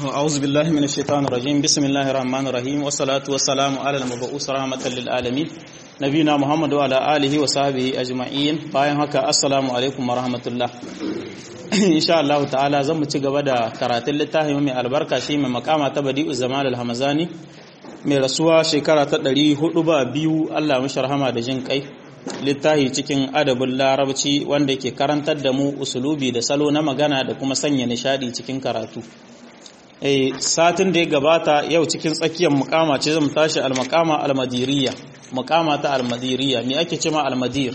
أعوذ بالله من الشيطان الرجيم بسم الله الرحمن الرحيم والصلاة والسلام على المبعوث رحمة للعالمين نبينا محمد وعلى آله وصحبه أجمعين bayan haka assalamu alaikum wa rahmatullah insha Allah ta'ala zan mu ci gaba da karatun littafin mai albarka shi mai makama ta badi'u zaman al-hamazani mai rasuwa shekara ta 400 ba biyu Allah mishi rahama da jin kai littafi cikin adabin larabci wanda ke karantar da mu usulubi da salo na magana da kuma sanya nishadi cikin karatu satin da ya gabata yau cikin tsakiyar mukama ce zan tashi al-maqama al-madiriyya mukama ta al-madiriyya me ake cewa al-madir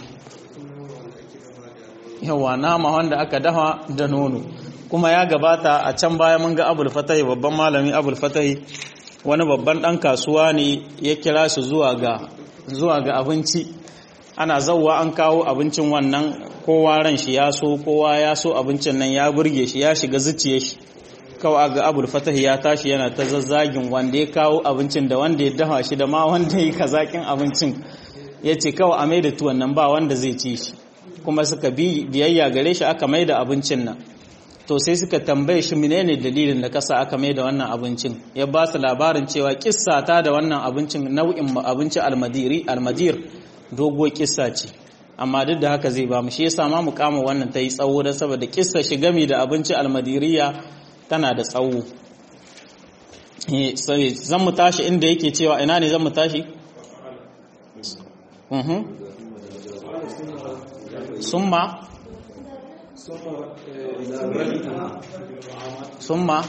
yawa nama wanda aka dafa da nono kuma ya gabata a can baya mun ga abul fatahi babban malami abul fatahi wani babban dan kasuwa ne ya kira su zuwa ga zuwa ga abinci ana zauwa an kawo abincin wannan kowa ran shi ya so kowa ya so abincin nan ya burge shi ya shiga zuciyar shi kawai ga abul fatahi ya tashi yana ta zazzagin wanda ya kawo abincin da wanda ya dafa shi da ma wanda ya kazakin abincin ya ce kawai a mai da tuwon nan ba wanda zai ci shi kuma suka bi biyayya gare shi aka mai da abincin nan to sai suka tambaye shi menene dalilin da kasa aka mai da wannan abincin ya ba su labarin cewa kissa ta da wannan abincin nau'in abinci almadiri almadir doguwar kissa ce amma duk da haka zai ba mu shi yasa ma mu kama wannan ta yi tsawo don saboda kissa shi gami da abinci almadiriya tana da tsawo sai zan mu tashi inda yake cewa ina ne zan mu tashi summa summa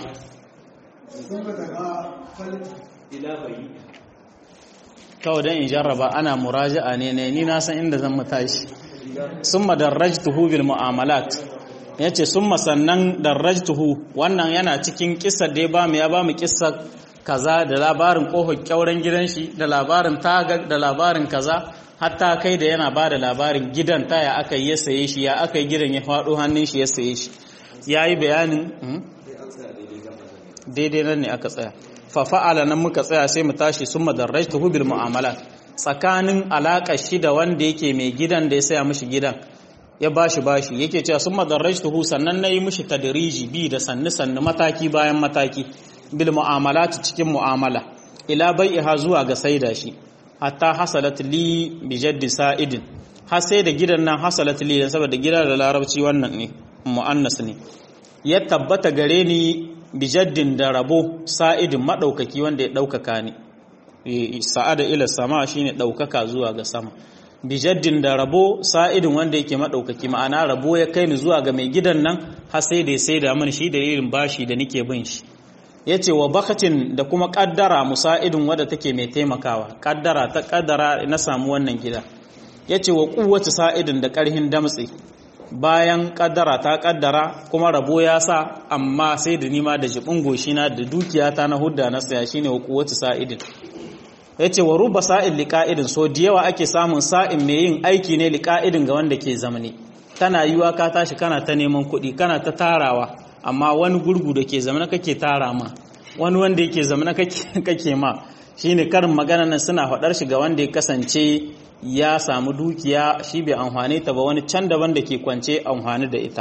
kawai don in jarraba ana muraja'a ne ne ni na san inda zan mu tashi summa darrajtuhu bil mu'amalat ya ce sun masannan darrajtuhu wannan yana cikin kissar da ya ba mu ya ba mu kissar kaza da labarin kofar kyauren gidan shi da labarin taga da labarin kaza hatta kai da yana ba da labarin gidan taya aka yi ya saye shi ya aka yi gidan ya faɗo hannun shi ya saye shi ya yi bayanin daidai nan ne aka tsaya fafa'ala nan muka tsaya sai mu tashi sun madarrajtuhu bil mu'amalat tsakanin alaƙar shi da wanda yake mai gidan da ya saya mishi gidan ya bashi bashi yake cewa sun madarrajtuhu sannan nayi mishi tadriji bi da sannu sannu mataki bayan mataki bil mu'amalat cikin mu'amala ila bai'iha zuwa ga saida shi hatta hasalat li bi jaddi sa'idin har sai da gidan nan hasalat li dan saboda gidan da larabci wannan ne muannas ne ya tabbata gare ni bi jaddin da rabo sa'idin madaukaki wanda ya daukaka ni sa'ada ila sama shine daukaka zuwa ga sama bijaddin da rabo sa'idin wanda yake maɗaukaki ma'ana rabo ya kai ni zuwa ga mai gidan nan har sai da sai da mani shi da irin bashi da nike bin shi ya ce wa bakatin da kuma ƙaddara musa'idin wadda take mai taimakawa ƙaddara ta ƙaddara na samu wannan gida ya ce wa ƙuwace sa'idin da ƙarhin damtse bayan ƙaddara ta ƙaddara kuma rabo ya sa amma sai da nima da jibin goshina da dukiyata na hudda na saya shine wa ƙuwace sa'idin ya ce wa ruba sa'in liƙa'idin so da yawa ake samun sa'in mai yin aiki ne liƙa'idin ga wanda ke zamani tana yiwa ka tashi kana ta neman kuɗi kana ta tarawa amma wani gurgu da ke zamana kake tara ma wani wanda yake zamana kake ma shine karin magana nan suna faɗar shi ga wanda ya kasance ya samu dukiya shi bai amfani ta ba wani can daban da ke kwance amfani da ita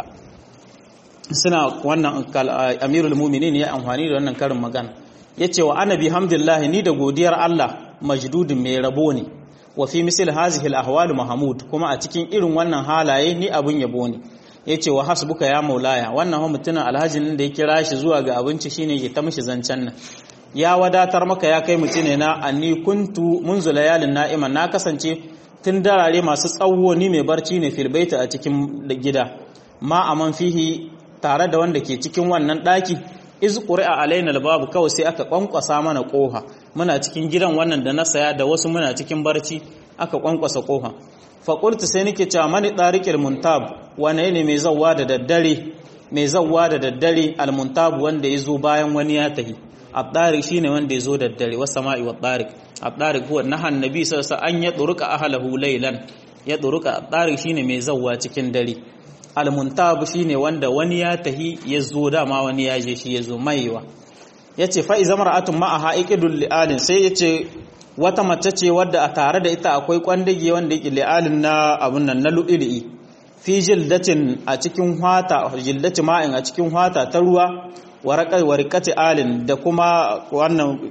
suna wannan amirul muminin ya amfani da wannan karin magana ya ce wa annabi hamdulillah ni da godiyar Allah majdudin mai rabo ne wa fi misal hazihi al-ahwal mahmud kuma a cikin irin wannan halaye ni abun yabo ne yace wa hasbuka ya maulaya wannan ho mutumin alhajin da ya kira shi zuwa ga abinci shine ya ta mishi zancen nan ya wadatar maka ya kai mutune na anni kuntu munzu layalin na'iman na kasance tun darare masu tsawo ni mai barci ne fil baita a cikin gida ma aman fihi tare da wanda ke cikin wannan daki iz qur'a alaina albabu kawai sai aka kwankwasa mana koha muna cikin gidan wannan da na saya da wasu muna cikin barci aka kwankwasa koha fa qultu sai nake cewa mani tariqil muntab wane ne mai zawwa da daddare mai zawwa da daddare almuntab wanda yazo bayan wani ya tahi at-tariq shine wanda yazo daddare was sama'i wat tariq at-tariq huwa nahan nabi sallallahu alaihi wasallam an yadruka ahlahu laylan yadruka at-tariq shine mai zawwa cikin dare almuntab shine wanda wani ya tahi ya zo dama wani ya je shi ya zo maiwa ya ce fa'i zama ra'atun ma'aha ikidun li'alin sai ya ce wata mace ce wadda a tare da ita akwai kwandage wanda yake li'alin na abun nan na lu'ili'i fi jildatin a cikin hwata jildati ma'in a cikin hwata ta ruwa warikati alin da kuma wannan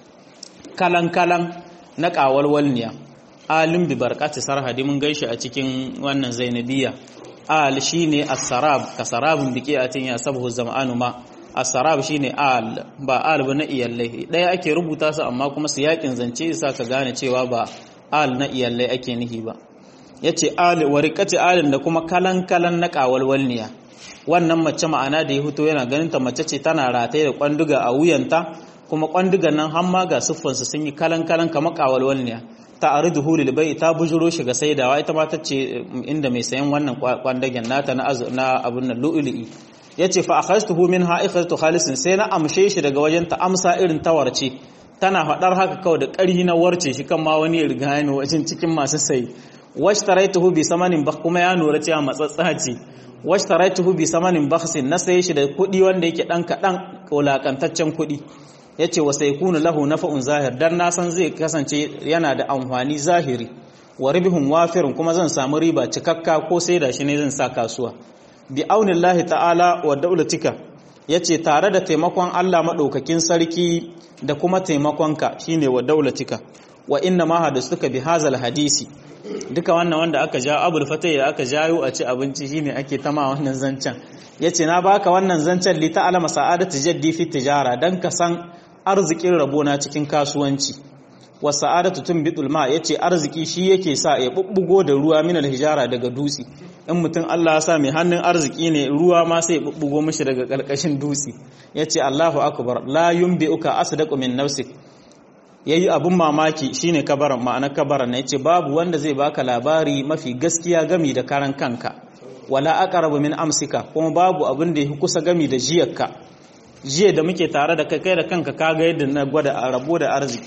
kalan-kalan na ƙawalwalniya alin bi barkati sarhadi mun gaishe a cikin wannan zainabiya al shine as-sarab ka sarabun biki a tin ya sabu zam'anu ma as-sarab shine al ba al ba na iyallai daya ake rubuta su amma kuma su yakin zance yasa ka gane cewa ba al na iyallai ake nihi ba yace al warikati alin da kuma kalan-kalan na ƙawalwalniya wannan mace ma'ana da ya fito yana ganin ta mace ce tana rataye da kwanduga a wuyanta kuma kwandugan nan hamma ga siffansu sun yi kalan-kalan kamar ƙawalwalniya ta aridu hulil bai ta bujuro shi ga saidawa ita ma ta ce inda mai sayan wannan kwandagen nata na na abun nan lu'lu'i yace fa akhadtuhu minha ikhadtu khalisin sai na amshe shi daga wajen ta amsa irin tawarce tana fadar haka kawai da ƙarhi na warce shi kan ma wani ya riga ni wajen cikin masu sai washtaraituhu bi samanin bakh kuma ya nura cewa matsatsa ce washtaraituhu bi samanin bakhsin na saye shi da kuɗi wanda yake dan kadan wulakantaccen kuɗi yace wa sayakunu lahu nafa'un zahir dan na san zai kasance yana da amfani zahiri wa ribhun wafirun kuma zan samu riba cikakka ko sai da shi ne zan sa kasuwa bi aunillahi ta'ala wa daulatika yace tare da taimakon Allah madaukakin sarki da kuma taimakonka shine wa daulatika wa inna ma hadastuka bi hazal hadisi duka wannan wanda aka ja abul fatai da aka jayo a ci abinci shine ake tama wannan zancen yace na baka wannan zancen li ta'alama sa'adatu jaddi fi tijara dan ka san arzikin rabona cikin kasuwanci wa sa'adatu tunbitul ma yace arziki shi yake sa ya bubbugo da ruwa min hijara daga dutse in mutum Allah ya sa mai hannun arziki ne ruwa ma sai ya bubbugo mishi daga karkashin dutse yace Allahu akbar la yumbi'uka asdaqu min nafsik yayi abun mamaki shine kabaran ma'ana kabaran ne yace babu wanda zai baka labari mafi gaskiya gami da karan kanka wala aqrabu min amsika kuma babu abin da yake kusa gami da jiyarka jiya da muke tare da kai kai da kanka kaga yadda na gwada a rabo da arziki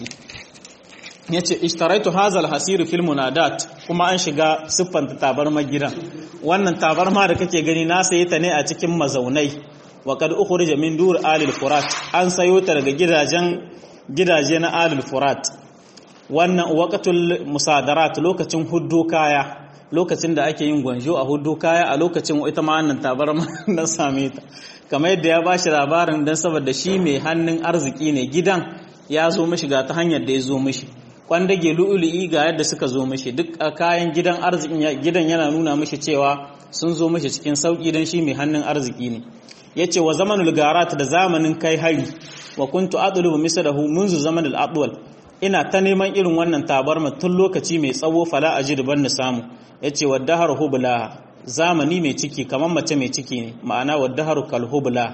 yace ishtaraitu hazal hasir fil munadat kuma an shiga siffanta tabarma gidan wannan tabarma da kake gani na saye ta ne a cikin mazaunai wa kad ukhrija min dur alil furat an sayo ta daga gidajen gidaje na alil furat wannan waqatul musadarat lokacin huddo kaya lokacin da ake yin gwanjo a huddo kaya a lokacin ita ma wannan tabarma na same ta kamar yadda ya bashi labarin dan saboda shi mai hannun arziki ne gidan ya zo mishi ga ta hanyar da ya zo mishi kwandage lu'ulu'i ga yadda suka zo mishi duk a kayan gidan arzikin gidan yana nuna mishi cewa sun zo mishi cikin sauki dan shi mai hannun arziki ne yace wa zamanul garat da zamanin kai hari wa kuntu adlubu mislahu munzu zamanul adwal ina ta neman irin wannan tabarma tun lokaci mai tsawo fala ajid ban na samu yace waddahar hubla zamani mai ciki kamar mace mai ciki ne ma'ana waddahar kal hubla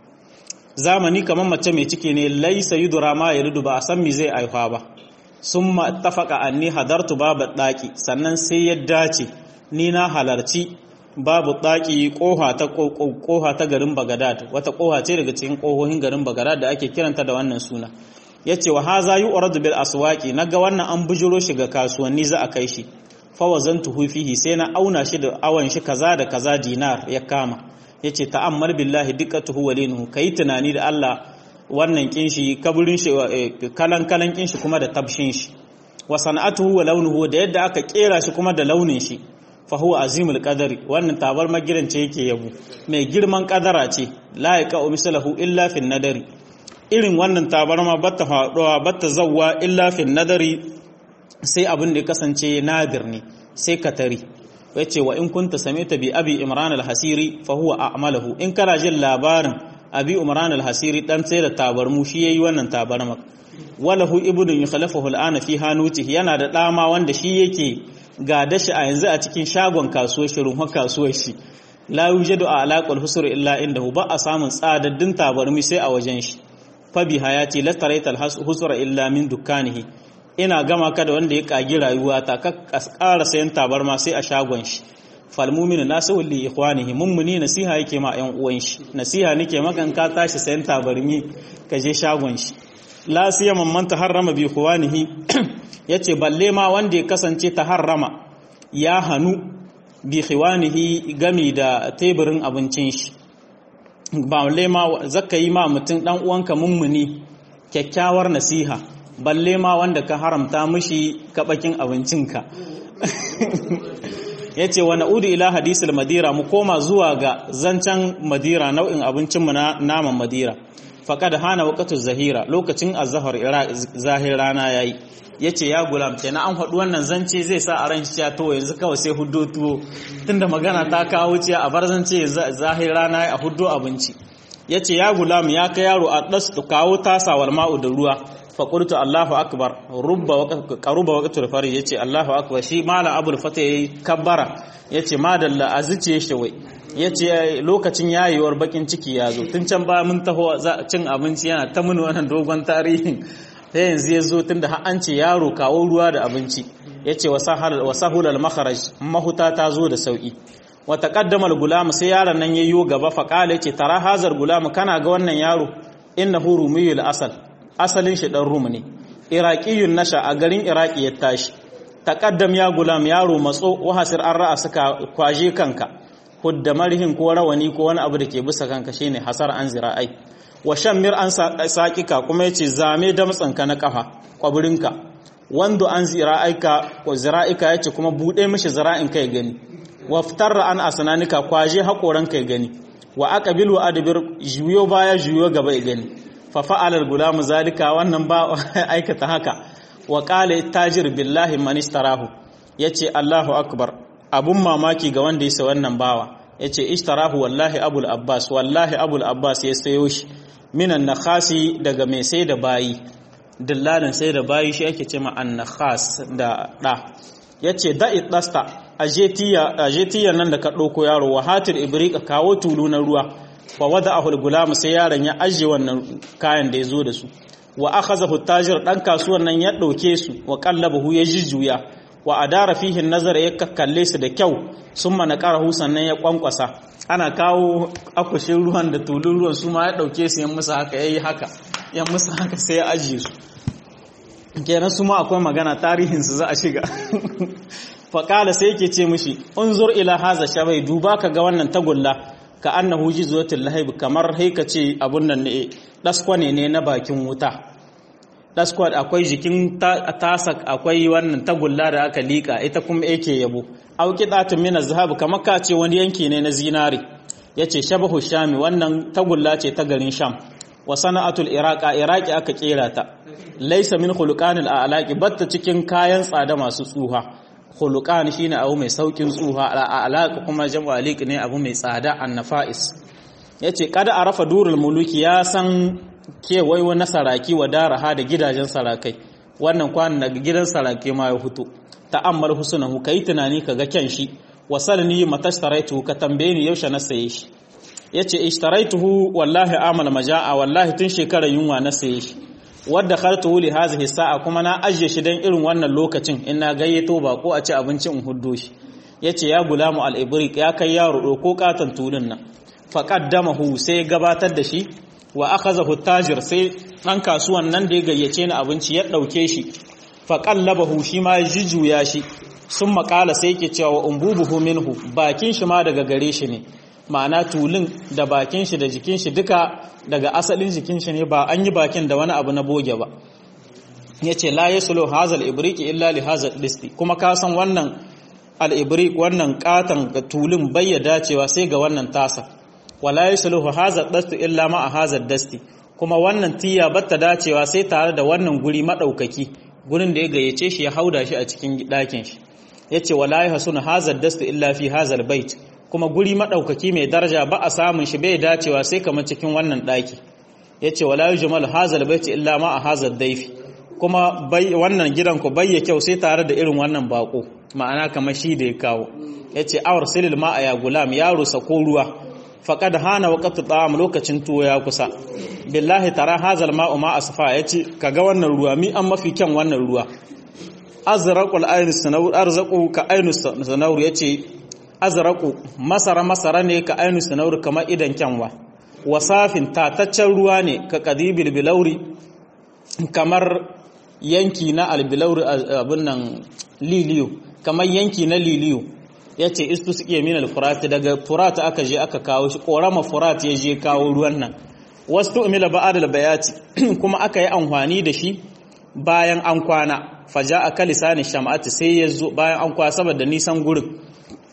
zamani kamar mace mai ciki ne laisa yudura ma yaridu ba a san me zai aifa ba summa ittafaqa anni hadartu babu daki sannan sai ya dace ni na halarci babu daki koha ta koha ta garin Bagadad wata koha ce daga cikin kohohin garin Bagadad da ake kiranta da wannan suna yace wa haza yu'radu bil aswaqi naga wannan an bujuro shi ga kasuwanni za a kai shi fa wazantuhu fihi sai na auna shi da awan shi kaza da kaza dinar ya kama yace ta'ammal billahi diqqatuhu walinuhu kai tunani da Allah wannan kinshi kaburin shi kalan kalan kinshi kuma da tabshin shi wa sana'atuhu wa launuhu da yadda aka kera shi kuma da launin shi fa huwa azimul qadari wannan tabar magiran ce yake yabo mai girman kadara ce la yaqa'u mislahu illa fin nadari irin wannan tabarma batta faduwa batta zawwa illa fin nadari sai abin da ya kasance nadir ne sai katari yace wa in kunta samita bi abi imran al-hasiri fa huwa a'malahu in kana jin labarin abi umran al-hasiri dan sai da tabarmu shi yayi wannan tabarma walahu ibnu yukhlafahu al-ana fi hanutihi yana da dama wanda shi yake ga dashi a yanzu a cikin shagon kasuwar shi ruhun kasuwar shi la yujadu alaqal husr illa indahu ba a samun tsadaddin tabarmi sai a wajen shi fa bi hayati la taraytal husra illa min dukkanihi ina gama ka da wanda ya kagi rayuwa ta ka ƙara sayan tabarma sai a shagon shi falmuminu nasihu li ikhwanihi mummuni nasiha yake ma ƴan uwan shi nasiha nake maka ka tashi sayan tabarmi ka je shagon shi la siyama man taharrama bi ikhwanihi yace balle ma wanda ya kasance taharrama ya hanu bi ikhwanihi gami da teburin abincin shi balle ma zakka yi ma mutum dan uwanka mummuni kyakkyawar nasiha balle ma wanda ka haramta mishi kabakin abincinka yace wa na'udu ila hadisul madira mu koma zuwa ga zancen madira nau'in abincin mu na naman madira faqad hana waqtu zahira lokacin azhar zahir rana yayi yace ya gulam kenan an faɗi wannan zance zai sa a ran shi to yanzu kawai sai huddo tuwo tunda magana ta kawo ciya a bar zance zahir rana a huddo abinci yace ya gulam ya kai yaro a das kawo tasawar ma'u da ruwa faƙultu Allahu akbar rubba qaruba waqtul fari yace Allahu akbar shi malam abul fata yayi kabbara yace madalla azice shi wai yace lokacin yayewar bakin ciki ya zo tun can ba mun taho cin abinci yana ta mun wannan dogon tarihin sai yanzu ya zo tunda har an ce yaro kawo ruwa da abinci yace wasahal wasahul al makharaj mahuta ta zo da sauki wa taqaddama al gulam sai yaron nan yayyo gaba fa qala yace tara hazar gulam kana ga wannan yaro innahu rumiyul asal asalin shi dan rum ne iraqiyun nasha a garin iraki ya tashi taqaddam ya gulam yaro matso wahasir an ra'a suka kwaje kanka hudda marhin ko rawani ko wani abu da ke bisa kanka shine hasar an zira'ai wa shammir an saƙika kuma yace zame damtsanka na kafa kwaburinka wando an zira'aika ko zira'ika yace kuma bude mishi zira'in kai gani waftarra an asnanika kwaje hakoran kai gani wa aqbilu adbir juyo baya juyo gaba gani fa fa'ala al-gulam zalika wannan ba aikata haka wa qala tajir billahi man ishtarahu yace Allahu akbar abun mamaki ga wanda ya sa wannan bawa yace ishtarahu wallahi abul abbas wallahi abul abbas ya sayo shi minan nakhasi daga mai sai da bayi dillalin sai da bayi shi ake cewa an-nakhas da da yace da'i dasta ajetiya ajetiya nan da ka dauko yaro wa hatir ibriqa kawo tulu na ruwa wa wada'ahu al-gulam sai yaron ya aje wannan kayan da yazo da su wa akhazahu tajir dan kasuwan nan ya dauke su wa qallabahu ya jijjuya wa adara fihi nazar ya kakkalle su da kyau summa naqarahu sannan ya kwankwasa ana kawo akushin ruwan da tulun ruwan su ma ya dauke su yan musu haka yayi haka yan musu haka sai ya aje su kenan su ma akwai magana tarihin su za a shiga faƙala sai yake ce mishi unzur ila haza shabai duba ka ga wannan tagulla ka annahu jizwatul lahib kamar haika ce abun nan ne daskwane ne na bakin wuta daskwan akwai jikin tasak akwai wannan tagulla da aka lika ita kuma yake yabo auki datun min azhab kamar ka ce wani yanki ne na zinari yace shabahu shami wannan tagulla ce ta garin sham wa sana'atul iraqa iraqi aka kera ta laysa min khuluqanil a'laqi batta cikin kayan tsada masu tsuha khuluqan shine abu mai saukin tsuha a'laq kuma jam'u aliq ne abu mai tsada annafa'is yace kada arafa durul muluki ya san kewayo na saraki wa daraha da gidajen sarakai wannan kwanan daga gidan sarake ma ya fito ta'ammal husnahu kai tunani kaga kyan shi wasalni matastaraitu ka tambaye ni yaushe na saye shi yace ishtaraituhu wallahi amal majaa wallahi tun shekarar yunwa na saye shi wadda khartuhu li hadhihi sa'a kuma na ajiye shi dan irin wannan lokacin in na gayyato ba ko a ci abinci in huddo shi yace ya gulamu al-ibriq ya kai yaro ko katan tulun nan faqaddamahu sai gabatar da shi wa akhazahu tajir sai dan kasuwan nan da ya gayyace ni abinci ya dauke shi faqallabahu shi ma ya jujjuya shi sun makala sai yake cewa umbubuhu minhu bakin shi ma daga gare shi ne ma'ana tulun da bakin shi da jikin shi duka daga asalin jikin shi ne ba an yi bakin da wani abu na boge ba yace la yasulu hazal ibriqi illa li hazal disti kuma ka san wannan al ibriq wannan katan tulun bayya dacewa sai ga wannan tasa wala yasluhu hazal dasti illa ma hazal dasti kuma wannan tiya batta dacewa sai tare da wannan guri madaukaki gurin da ya gayyace shi ya hauda shi a cikin ɗakin shi yace wala yahsunu hazal dasti illa fi hazal bait kuma guri madaukaki mai daraja ba a samun shi bai dacewa sai kamar cikin wannan ɗaki yace wala yujmal hazal bait illa ma hazal daifi kuma wannan gidan ku bayya kyau sai tare da irin wannan bako ma'ana kamar shi da ya kawo yace awar silil ma ya gulam yaro sako ruwa faqad hana waqtu ta'am lokacin tuwo ya kusa billahi tara hazal ma'u ma asfa yace kaga wannan ruwa mi an mafi kyan wannan ruwa azraqul ayn sanawur arzaqu ka ayn sanawur yace azraqu masara masara ne ka ayn sanawur kamar idan kyanwa wasafin tataccen ruwa ne ka qadibil bilauri kamar yanki na albilauri abin nan liliyo kamar yanki na liliyo ya ce istu suke min alfurati daga furata aka je aka kawo shi ƙorama furat ya je kawo ruwan nan wasu tu'mila ba'ad bayati kuma aka yi amfani da shi bayan an kwana faja a kalisani shama'ati sai ya zo bayan an kwana saboda nisan gurin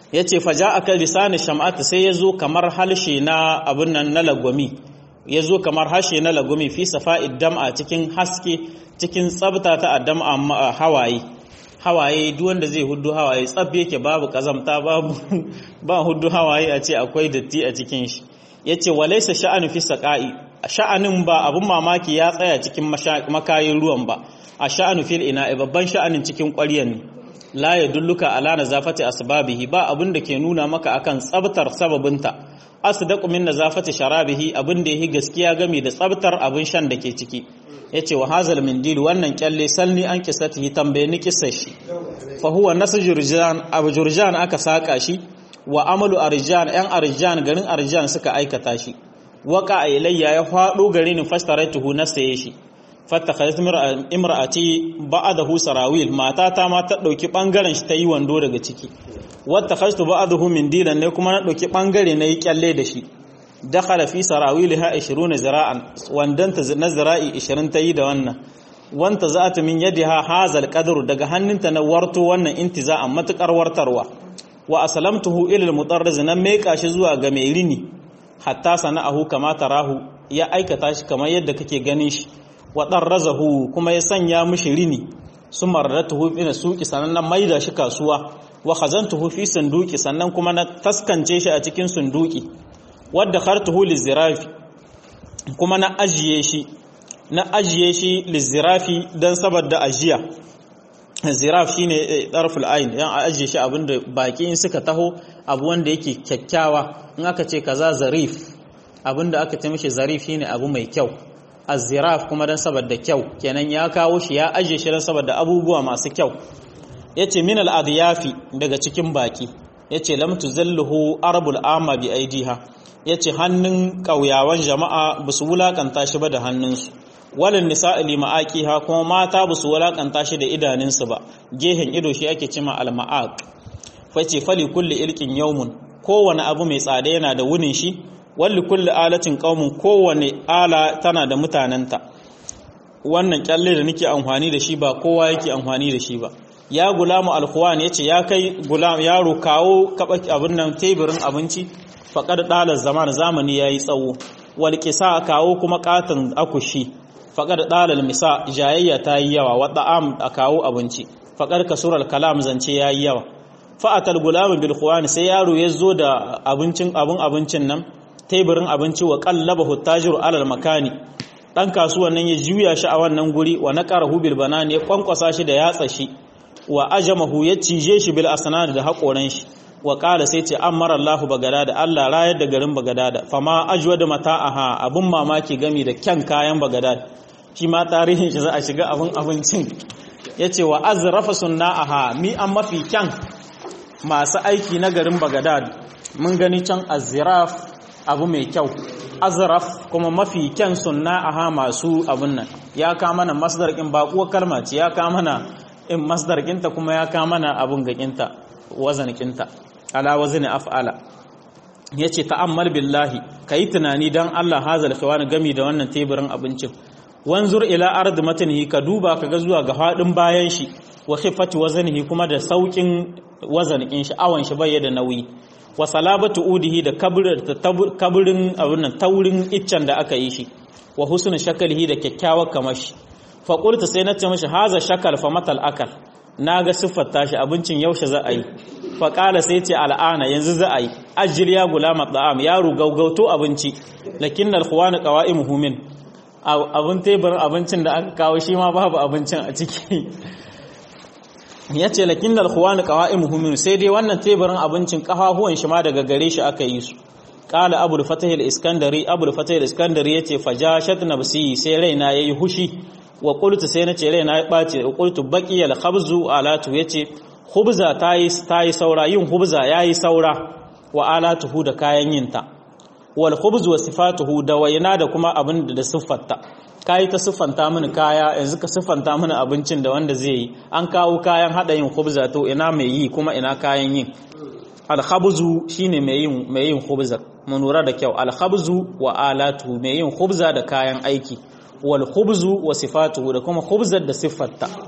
yace faja aka lisani sham'at sai yazo kamar halshe na abun nan na lagwami yazo kamar harshe na lagwami fi safa'id dam'a cikin haske cikin tsabta ta adam amma hawaye hawaye duk wanda zai huddu hawaye tsab yake babu kazamta babu ba huddu hawaye a ce akwai datti a cikin shi yace walaysa sha'anu fi saqa'i sha'anin ba abun mamaki ya tsaya cikin makayin ruwan ba a sha'anu fil ina'i babban sha'anin cikin ƙwaryan ne la yadulluka ala nazafati asbabihi ba abun da ke nuna maka akan tsabtar sababinta asdaqu min nazafati sharabihi abin da yake gaskiya game da tsabtar abin shan da ke ciki yace wa hazal mindil wannan kyalle salni an kisatihi tambaye ni kissar shi fa huwa nasjurjan abu jurjan aka saka shi wa amalu arjan yan arjan garin arjan suka aikata shi waka ilayya ya fado gare ni fastaratuhu na saye shi fattakhadhat imra'ati ba'dahu sarawil matata ma ta dauki bangaren shi ta yi wando daga ciki wattakhadtu ba'dahu min dilan ne kuma na dauki bangare na yi kyalle da shi dakhala fi sarawilha 20 zira'an wandanta na zira'i 20 ta yi da wannan wanta za'ata min yadiha hazal qadru daga hannunta na warto wannan intiza'an matukar wartarwa wa aslamtuhu ila al-mutarriz nan meka shi zuwa ga mai rini hatta sana'ahu kama tarahu ya aikata shi kamar yadda kake ganin shi wa darrazahu kuma ya sanya mishi rini summa radatuhu ila suqi sannan na maida shi kasuwa wa khazantuhu fi sanduki sannan kuma na taskance shi a cikin sunduki wadda khartuhu lizirafi kuma na ajiye shi na ajiye shi lizirafi dan saboda ajiya ziraf shine darful ain yan ajiye shi abinda baki in suka taho abu wanda yake kyakkyawa in aka ce kaza zarif abinda aka ce mishi zarif shine abu mai kyau az-ziraf kuma dan saboda kyau kenan ya kawo shi ya ajiye shi dan saboda abubuwa masu kyau yace min al-adyafi daga cikin baki yace lam tuzalluhu arbul amma bi aidiha yace hannun kauyawan jama'a basu wulakanta shi ba da hannunsu walin nisa'i lima'aqiha kuma mata basu wulakanta shi da idanunsu ba gehen ido shi ake cima al-ma'aq face fali kulli ilkin yawmun kowane abu mai tsada yana da wunin shi walli kulli alatin qaumun kowane ala tana da mutanenta wannan kyalle da nake amfani da shi ba kowa yake amfani da shi ba ya gulamu alkhuwan yace ya kai gulam yaro kawo kaba abin nan teburin abinci faqad dala zaman zamani yayi tsawo wal qisa kawo kuma katan akushi faqad dala misa jayayya tayi yawa wa da'am kawo abinci faqad kasural kalam zance yayi yawa fa'atal gulam bil khuwan sai yaro ya zo da abincin abun abincin nan teburin abinci wa qallabahu tajiru alal makani dan kasuwan nan ya juya shi a wannan guri wa naqarahu bil banani ya kwankwasa shi da yatsa shi wa ajamahu ya cije shi bil asnad da haƙoran shi wa qala sai ce amara Allahu bagadada Allah rayar da garin bagadada fama ajwada mata'aha abun mamaki gami da kyan kayan bagadada shi ma tarihin shi za a shiga abun abincin yace wa azrafa sunna'aha mi an mafi kyan masu aiki na garin bagadad mun gani can azraf abu mai kyau azraf kuma mafi kyan sunna'aha masu abun nan ya ka mana masdar kin baƙuwar kalma ce ya ka mana in masdar kinta kuma ya ka mana abun ga kinta wazan kinta ala wazni af'ala yace ta'ammal billahi kai tunani dan Allah hazal khawani gami da wannan teburin abincin wanzur ila ard matnihi ka duba kaga zuwa ga hadin bayan shi wa khifati waznihi kuma da saukin wazanin shi awan shi bai da nauyi wa salabatu udihi da kaburin abun nan taurin iccen da aka yi shi wa husnul shakalihi da kyakkyawar kamashi fa qultu sai nace mishi haza shakal fa matal akal naga siffar tashi abincin yaushe za a yi fa qala sai ce al'ana yanzu za a yi ajil ya gulama da'am yaro gaugauto abinci lakinnal khuwan qawaimuhu min abun teburin abincin da aka kawo shi ma babu abincin a ciki ya ce lakin da alkhuwani qawa'im min sai dai wannan teburin abincin kafafuwan shi ma daga gare shi aka yi su qala abul fatah al-iskandari abul fatah al-iskandari yace fajashat nafsi sai raina yayi hushi wa qultu sai nace raina ya bace wa qultu baqi al-khabzu alatu yace khubza tayi tayi saura yin khubza yayi saura wa alatuhu da kayan yinta wal khubzu wa sifatuhu da wayna da kuma abin da siffarta kayi ta siffanta mini kaya yanzu ka siffanta mini abincin da wanda zai yi an kawo kayan hada yin khubza to ina mai yi kuma ina kayan yin alkhabzu shine mai yin mai yin khubza mun lura da kyau alkhabzu wa alatu mai yin khubza da kayan aiki wal khubzu wa sifatuhu da kuma khubzar da siffarta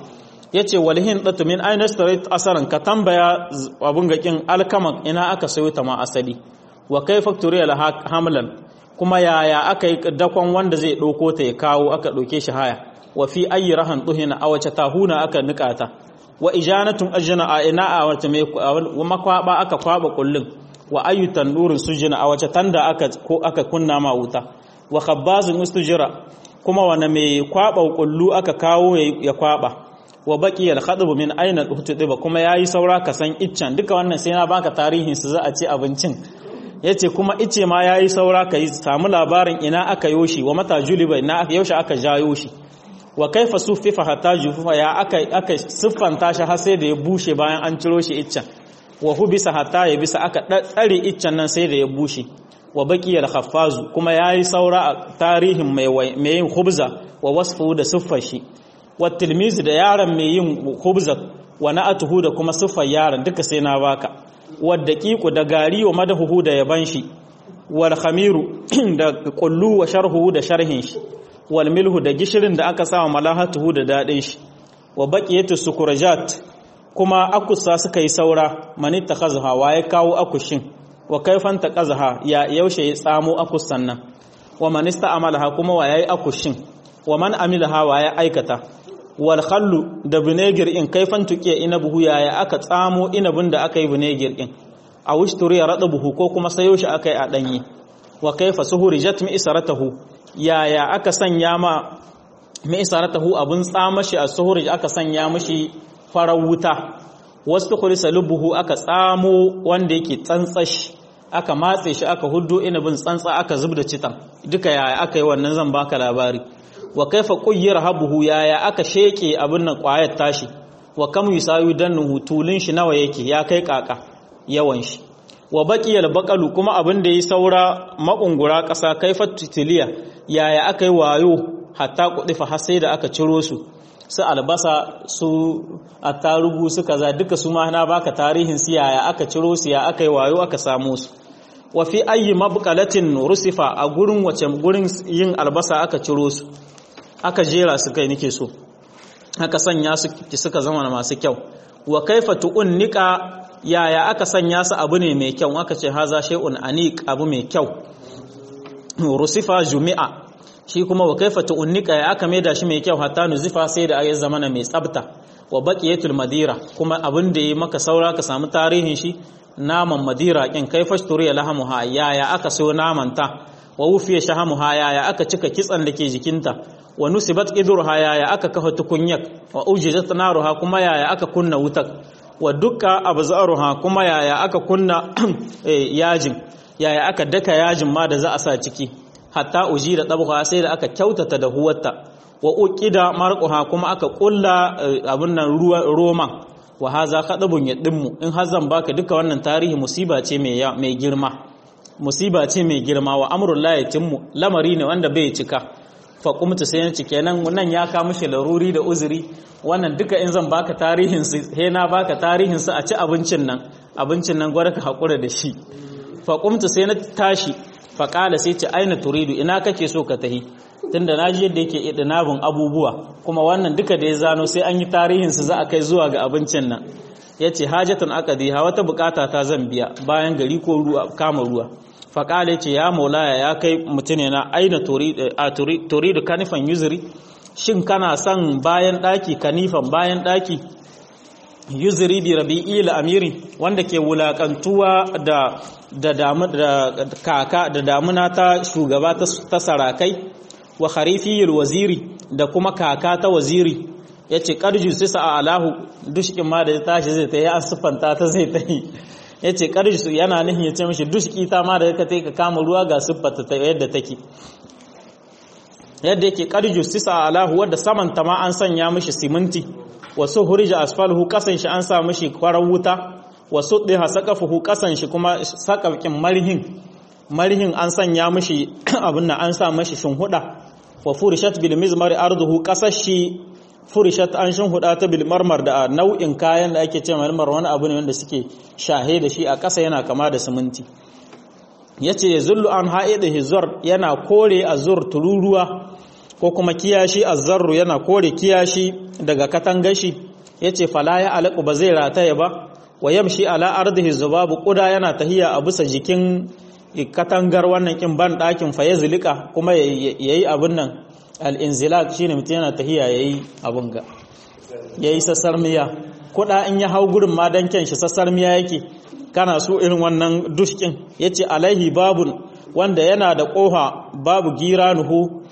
yace walhin datu min aina starit asaran ka tambaya abun gakin alkamak ina aka sayo ta ma asali wa kaifa turiya hamlan kuma yaya aka yi dakon wanda zai ɗauko ta ya kawo aka ɗauke shi haya wa fi ayi rahan tuhina a wace tahuna aka nikata wa ijanatun ajna a ina a wace mai makwaba aka kwaba kullun wa ayu tandurin sujina a wace tanda aka ko aka kunna ma wuta wa khabbazun ustujira kuma wani mai kwaba kullu aka kawo ya kwaba wa baqi al khadbu min aina uhtiba kuma yayi saura ka san iccen duka wannan sai na baka tarihin su za a ci abincin yace kuma ice ma yayi saura ka samu labarin ina aka yoshi wa mata juliba ina yaushe aka jayo shi wa kaifa suffifa hatta jufufa ya aka aka siffanta shi har sai da ya bushe bayan an ciro shi iccen wa hubisa hatta ya bisa aka tsare iccen nan sai da ya bushe wa baqiyal khaffazu kuma yayi saura a tarihin mai mai yin khubza wa wasfu da siffar shi wa tilmizi da yaron mai yin khubza wa na'atuhu da kuma siffar yaron duka sai na baka wa daqiqu da gari wa madahuhu da yaban shi wal khamiru da qullu wa sharhu da sharhin shi wal milhu da gishirin da aka sawa malahatuhu da dadin shi wa baqiyatu sukurajat kuma akusa suka yi saura mani takhazha wa ya kawo akushin wa kaifan taqazha ya yaushe ya tsamo akusan nan wa man ista'amalaha kuma wa yayi akushin wa man amilaha wa ya aikata wal khallu da vinegar in kaifan tuqiya inabuhu ya ya aka tsamo inabin da aka yi vinegar din a wishturi ya buhu ko kuma sayo shi aka yi a danye wa kaifa suhurijat mi isaratahu yaya aka sanya ma mai saratahu abin tsamashi a suhurij aka sanya mashi farar wuta wasu kulisa lubuhu aka tsamo wanda yake tsantsashi aka matse shi aka huddo inabin tsantsa aka zubda citan duka yaya aka yi wannan zan baka labari wa kaifa quyyira habuhu yaya aka sheke abin nan kwayar tashi wa kam yusayu dannuhu tulin shi nawa yake ya kai kaka yawan shi wa baqiyal baqalu kuma abin da yi saura makungura ƙasa kaifat titiliya yaya aka yi wayo hatta kudifa har sai da aka ciro su su albasa su attarugu su kaza duka su ma na baka tarihin su yaya aka ciro su ya aka yi wayo aka samu su wa fi ayyi mabqalatin rusifa a gurin wace gurin yin albasa aka ciro su aka jera su kai nake so aka sanya su suka zama masu kyau wa kaifa tu'unnika yaya aka sanya su abu ne mai kyau aka ce haza shay'un aniq abu mai kyau rusifa jumi'a shi kuma wa kaifa tu'unnika ya aka maida shi mai kyau hatta nuzifa sai da ayi zamana mai tsabta wa baqiyatul madira kuma abin da yi maka saura ka samu tarihin shi naman madira kin kaifa turiya lahamuha yaya aka so naman ta wa wufiya shahamuha yaya aka cika kitsan da ke jikinta wa nusibat qidruha yaya aka kafa tukunyak wa ujizat naruha kuma yaya aka kunna wutar wa dukka abzaruha kuma yaya aka kunna yajin yaya aka daka yajin ma da za a sa ciki hatta uji da ɗab'a sai da aka kyautata da huwarta wa uqida marquha kuma aka kulla abin nan ruwan roman wa haza khadabun yadimmu in har zan baka duka wannan tarihi musiba ce mai mai girma musiba ce mai girma wa amrul la yatimmu lamari ne wanda bai cika fa kumta sai na cike nan nan ya ka mishi laruri da uzuri wannan duka in zan baka tarihin su he na baka tarihin su a ci abincin nan abincin nan gwada ka hakura da shi fa kumta sai na tashi faƙala sai ce aina turidu ina kake so ka tahi tunda na ji yadda yake idinabin abubuwa kuma wannan duka da ya zano sai an yi tarihinsu za a kai zuwa ga abincin nan ya ce hajjatun akadi ha wata bukata ta zan biya bayan gari ko ruwa kama ruwa faƙala ce ya maulaya ya kai mutune na aina turidu kanifan yuzuri shin kana son bayan ɗaki kanifan bayan ɗaki yuzuri bi rabi'i amiri wanda ke wulakantuwa da da damu da kaka da damuna ta shugaba ta sarakai wa kharifiyul waziri da kuma kaka ta waziri yace qarju sisa alahu dushkin ma da tashi zai tayi an sufanta ta zai tayi yace qarju yana nihin yace mishi dushki ta ma da ka tayi ka kama ruwa ga siffata ta yadda take yadda yake qarju sisa alahu wanda saman ta ma an sanya mishi siminti wasu hurija asfalhu kasan shi an sa mishi kwarar wuta wasu ɗiha sakafuhu kasan shi kuma sakakin marhin marhin an sanya mishi abin nan an sa mishi shinhuda wa furishat bil mizmar arduhu kasashi furishat an shinhuda ta bil marmar da nau'in kayan da ake ce marmar wani abu ne wanda suke shahe da shi a ƙasa yana kama da siminti yace yazullu an ha'ida hizar yana kore azur tururuwa ko kuma kiyashi azzarru yana kore kiyashi daga katangashi yace fala ya alaku ba zai rataya ba wa yamshi ala ardihi zubabu quda yana tahiya a bisa jikin katangar wannan kin ban dakin fa yazlika kuma yayi abun nan al-inzilak shine mutum yana tahiya yayi abun ga yayi sassarmiya kuda in ya hau gurin ma dan kyan shi sassarmiya yake kana so irin wannan dushkin yace alaihi babun wanda yana da koha babu giranuhu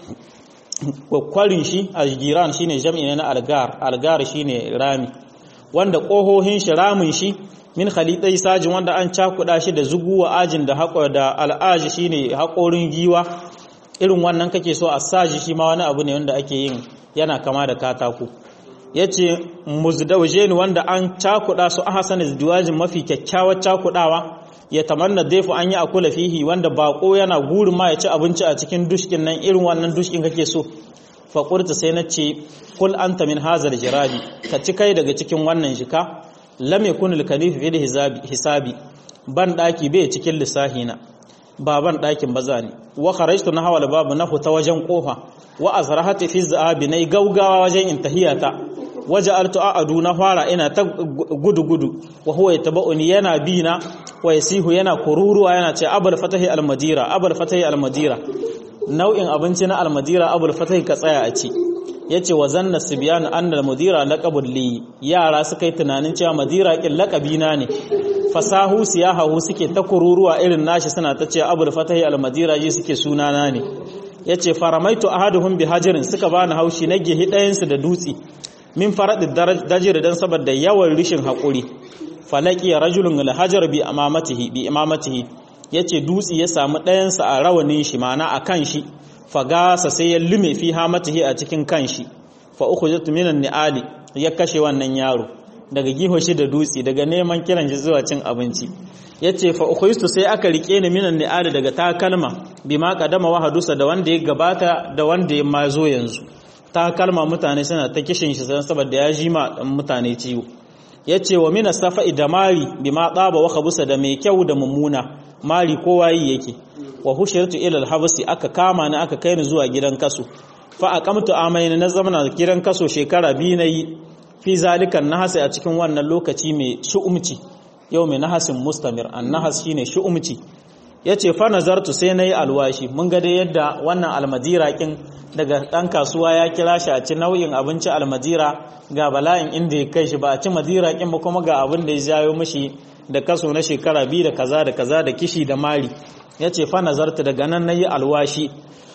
kwarin shi algiran shine jam'i na algar algar shine rami wanda kohohin shi ramin shi min khalidai sajin wanda an cakuda shi da zuguwa ajin da haƙo da al'aji shine haƙorin giwa irin wannan kake so a saji shi ma wani abu ne wanda ake yin yana kama da katako yace muzdawjeni wanda an cakuda su ahsan duwajin mafi kyakkyawar cakudawa ya tamanna daifu an yi akula fihi wanda bako yana gurin ma ya ci abinci a cikin dushkin nan irin wannan dushkin kake so faƙurta sai na ce kul anta min hazar jirabi ka ci kai daga cikin wannan shika lam yakun al kalif fi hisabi ban daki bai cikin lissahina ba ban dakin baza ne wa kharajtu na hawal babu na ta wajen kofa wa azrahati fi zabi nay gaugawa wajen intahiyata waja'altu a'adu na fara ina ta gudu gudu wa huwa yataba'uni yana bina wa yasihu yana kururuwa yana ce abul fatahi al madira abul fatahi al madira nau'in abinci na almadira abul fatai ka tsaya a ci yace wa zanna sibyan anna almadira laqabul li yara suka yi tunanin cewa madira kin laqabi na ne fasahu siyahahu suke ta kururuwa irin nashi suna ta cewa abul fatai almadira ji suke sunana ne yace faramaitu ahaduhum bi hajarin suka bani haushi na gehi ɗayan su da dutsi min faradid dajir dan saboda yawan rishin hakuri falaki rajulun alhajar bi amamatihi bi imamatihi ya ce dutse ya samu ɗayansa a rawanin shi mana a kan shi fagasa sai ya lume fi hamatihi a cikin kan shi fa uku jatu minan ni'ali ya kashe wannan yaro daga giho shi da dutse daga neman kiran shi zuwa cin abinci ya ce fa uku sai aka rike ni minan ni'ali daga takalma bi ma kadama wa hadusa da wanda ya gabata da wanda ya ma zo yanzu takalma mutane suna ta kishin shi saboda ya ji ma mutane ciwo ya ce wa mina safa'i da mari bi ma tsaba wa kabusa da mai kyau da mummuna mari kowa yi yake wa hushirtu ila alhabsi aka kama ni aka kai ni zuwa gidan kaso fa aqamtu amaina na zamana gidan kaso shekara biyu nayi fi zalikan nahasi a cikin wannan lokaci mai shu'umci yau mai nahasin mustamir an nahas shine shu'umci yace fa nazartu sai nayi alwashi mun ga dai yadda wannan almadira kin daga dan kasuwa ya kira shi a ci nau'in abinci almadira ga bala'in inda ya kai shi ba a ci madira kin ba kuma ga abin da ya jayo mishi da kaso na shekara biyu da kaza da kaza da kishi da mari ya ce fa nazarta daga nan na yi alwashi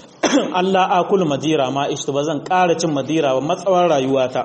Allah akul madira ma ishtu ba zan ƙara cin madira ba matsawar rayuwata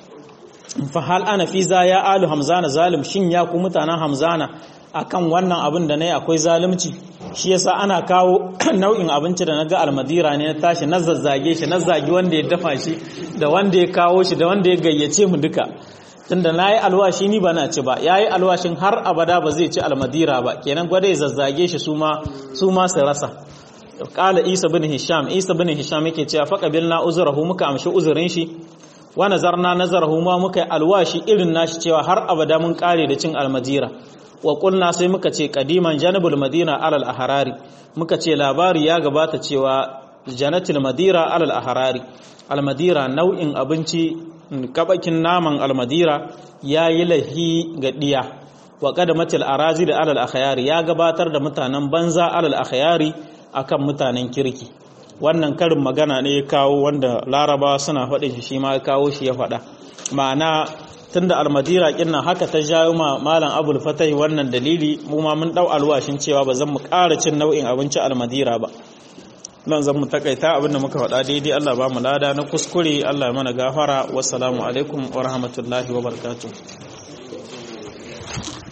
fa hal ana fi za ya alu hamzana zalim shin ya ku mutanen hamzana akan wannan abin da nayi akwai zalunci shi yasa ana kawo nau'in abinci da naga almadira ne na tashi na zazzage shi na zagi wanda ya dafa shi da wanda ya kawo shi da wanda ya gayyace mu duka tunda na yi alwashi ni ba na ci ba ya yi alwashin har abada ba zai ci almadira ba kenan gwada ya zazzage shi su ma su rasa kala isa bin hisham isa bin hisham yake cewa fa qabilna uzrahu muka amshi uzurin shi wa nazarna nazarahu ma muka yi alwashi irin nashi cewa har abada mun kare da cin almadira wa qulna sai muka ce qadiman janabul madina alal ahrari muka ce labari ya gabata cewa janatul madira alal ahrari almadira nau'in abinci kabakin naman almadira ya yi lahi ga ɗiya wa kadamatil arazi da alal akhyari ya gabatar da mutanen banza alal akhyari akan mutanen kirki wannan karin magana ne ya kawo wanda laraba suna faɗin shi shi ma ya kawo shi ya faɗa ma'ana tunda almadira kinna haka ta jawo ma malam abul fatai wannan dalili mu ma mun dau alwashin cewa ba zan mu ƙara cin nau'in abinci almadira ba nan zan mu takaita abinda muka faɗa daidai Allah ba mu lada na kuskure Allah ya mana gafara wassalamu alaikum wa rahmatullahi wa barakatuh